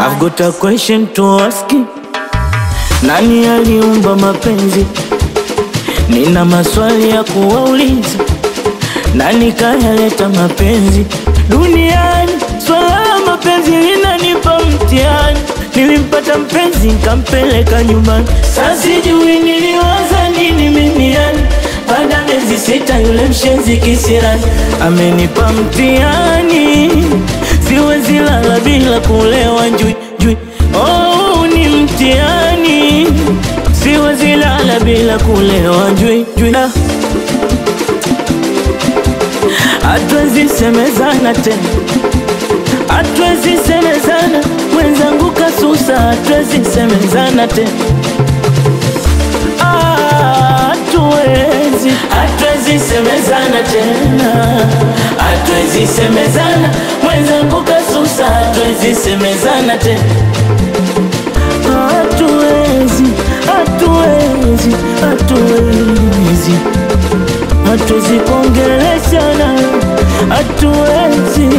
I've got a question to ask you. Nani aliumba mapenzi? Nina maswali ya kuwauliza. Nani kayaleta mapenzi duniani? Swala la mapenzi linanipa mtihani. Nilimpata mpenzi nkampeleka nyumbani, sasa sijui niliwaza nini mimi yani. Baada ya miezi sita yule mshenzi kisirani amenipa mtihani, siwezi lala bila kulewa njui njui. Oh, ni mtihani, siwezi lala bila kulewa njui njui. Ah. Hatuwezi semezana tena, hatuwezi semezana mwenzangu kasusa, hatuwezi semezana tena, Ah, hatuwezi, hatuwezi semezana tena, hatuwezi semezana mwenzangu kasusa, hatuwezi semezana tena, hatuwezi, hatuwezi, hatuwezi hatuwezi kuongeleshana, hatuwezi.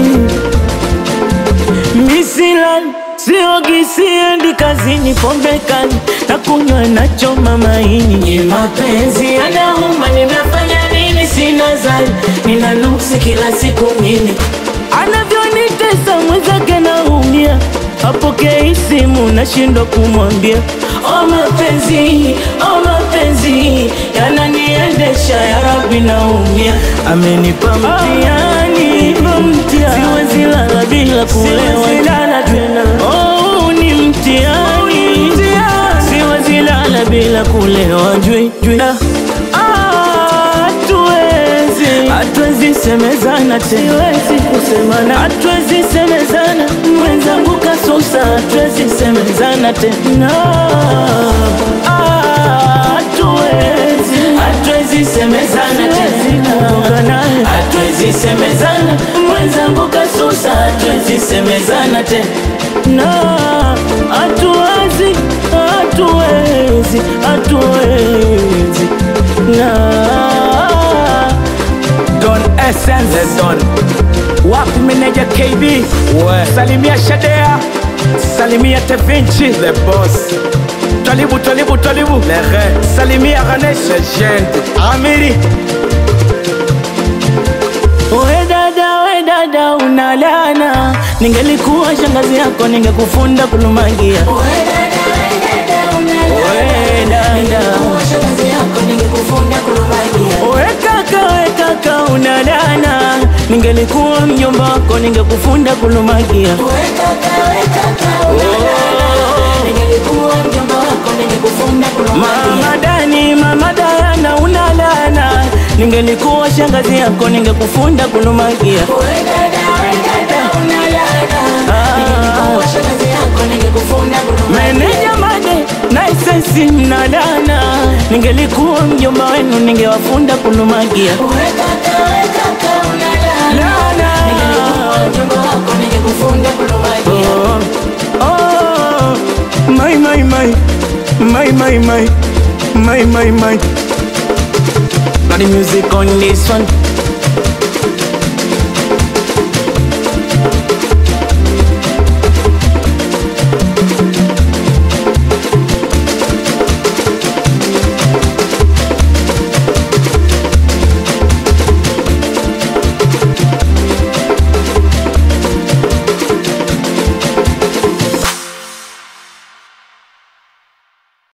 Misilani siogi, siendi kazini, pombe kali na kunywa nachoma maini. Ni mapenzi yanauma, nimefanya nini? Sina zani, nina nuksi kila siku mimi, anavyonitesa mwenzake naumia, apokei simu nashindwa kumwambia. O mapenzi, o mapenzi yananiendesha, ya Rabbi naumia, amenipa mtihani, siwezi lala bila kulewa tena. Oh, ni mtihani, siwezi lala bila kulewa jui jui. Ah, Hatuwezi, hatuwezi semezana tena, siwezi kusemana, hatuwezi semezana, mwenzangu kasusa, hatuwezi semezana tena. Ah, Hatuwezi, hatuwezi semezana tena, hatuwezi semezana, mwenzangu kasusa, hatuwezi semezana tena. Hatuwezi, hatuwezi, hatuwezi na Don Essence Don wapi meneja KB We. salimia Shadea salimia Tevinci The boss Tolibu Tolibu Tolibu Lehe salimia Ganesh Legend Amiri We dada, we dada, unalana. Ningelikuwa shangazi yako ningekufunda kulumagia. We dada, we kaka, we kaka, unalana. Ningelikuwa mjomba wako ningekufunda kulumagia. Mama Dani, mama Dayana, unalana. Ningelikuwa shangazi yako ningekufunda kulumagia. Meneja Made na isensi mnadana, ningelikuwa mjomba wenu ningewafunda kulumagia. Lana. Oh, oh, my, my, my, my, my, my, my, my, my. Got the music on this one.